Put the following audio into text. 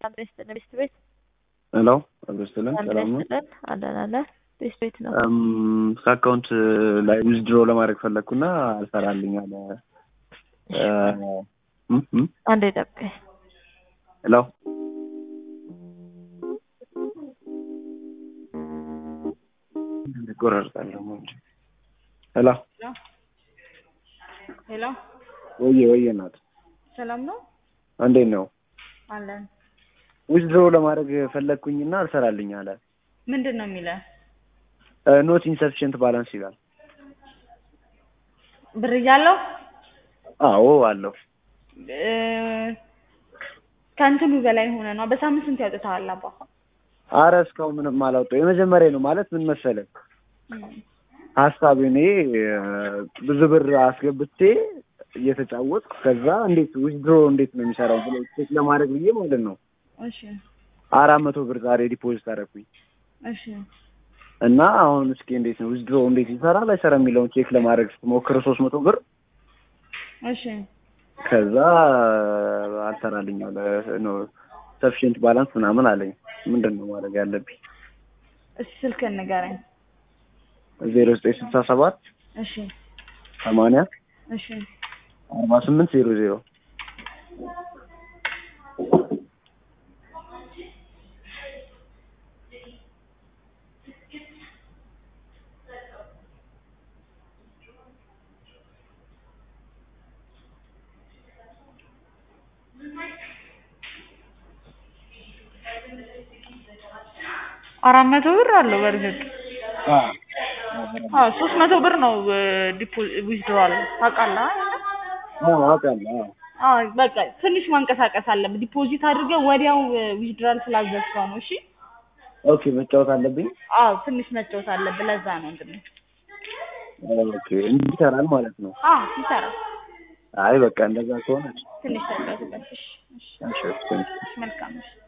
ሰላም ይስጥልን ቤስት ቤት ሄሎ አብሮስትልን ሰላም ነው። ይስጥልን አለን አለ ቤስት ቤት ነው። ከአካውንት ላይ ዊዝድሮ ለማድረግ ፈለግኩና አልሰራልኝ አለ። እም እም አንዴ ጠብቀኝ። ሄሎ ቆራርጣለሁ እንጂ ሄሎ ሄሎ ወየ ወየ ናት ሰላም ነው እንዴት ነው? አለን። ዊዝድሮ ለማድረግ ፈለግኩኝና አልሰራልኝ አለ። ምንድን ነው የሚለ ኖት ኢንሰፊሽንት ባላንስ ይላል። ብር እያለው አዎ አለው። እ፣ ከእንትኑ በላይ ሆነ ነው። በሳምንት ስንት ያውጥተዋል አባ? አረ እስካሁን ምንም አላወጣው። የመጀመሪያ ነው ማለት ምን መሰለህ ሀሳብ እኔ ብዙ ብር አስገብቼ እየተጫወትኩ ከዛ እንዴት ዊዝድሮ እንዴት ነው የሚሰራው ብሎ ቼክ ለማድረግ ብዬ ማለት ነው እሺ አራት መቶ ብር ዛሬ ዲፖዚት አደረኩኝ እሺ እና አሁን እስኪ እንዴት ነው ዊዝድሮ እንዴት ይሰራል አይሰራ የሚለውን ቼክ ለማድረግ ስትሞክር ሶስት መቶ ብር እሺ ከዛ አልሰራልኝ አለ ነው ሰፊሽንት ባላንስ ምናምን አለኝ። ምንድን ነው ማድረግ ያለብኝ? እሺ ስልክህን ንገረኝ። ዜሮ ዘጠኝ ስልሳ ሰባት እሺ ሰማንያ እሺ አርባ ስምንት ዜሮ ዜሮ አራት መቶ ብር አለው በእርግጥ አዎ ሶስት መቶ ብር ነው ዲፖ ዊዝድሮዋል ታውቃለህ አይደል? አውቃለሁ። አዎ። አዎ በቃ ትንሽ ማንቀሳቀስ አለብህ። ዲፖዚት አድርገህ ወዲያው ዊዝድሮዋል ስላዘዝከው ነው። እሺ ኦኬ መጫወት አለብኝ። አዎ ትንሽ መጫወት አለብህ። ለዛ ነው እንግዲህ ኦኬ እንዲህ ይሰራል ማለት ነው። አዎ ይሰራል። አይ በቃ እንደዛ ከሆነ ትንሽ ተጫወትበት። እሺ እሺ እሺ፣ እሺ። መልካም እሺ